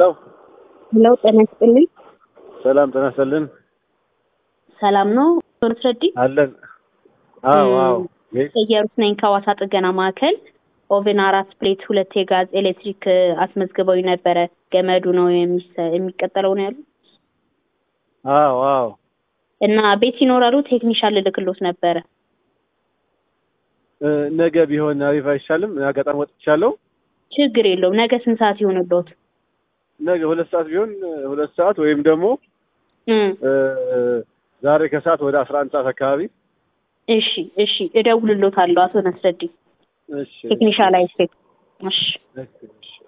ሄሎ ጤና ይስጥልኝ። ሰላም ጤና ይስጥልን። ሰላም ነው ቶልትረዲ አለን። አዎ አዎ። እየሩስ ነኝ ከሐዋሳ ጥገና ማዕከል። ኦቨን አራት ፕሌት ሁለት የጋዝ ኤሌክትሪክ አስመዝግበው ነበረ። ገመዱ ነው የሚሰ- የሚቀጠለው ነው ያሉ አዎ አዎ። እና ቤት ይኖራሉ ቴክኒሻን ልልክሎት ነበረ። እ፣ ነገ ቢሆን አሪፍ አይሻልም? አጋጣሚ ወጥቻለሁ። ችግር የለውም። ነገ ስንት ሰዓት ይሆንልዎት? ነገ ሁለት ሰዓት ቢሆን እ፣ ሁለት ሰዓት ወይም ደግሞ እም፣ እ፣ ዛሬ ከሰዓት ወደ አስራ አንድ ሰዓት አካባቢ እሺ እሺ፣ እደውልሎታለሁ አቶ ነስረዲ እሺ ቴክኒሻል አይስፔክ። እሺ እሺ እሺ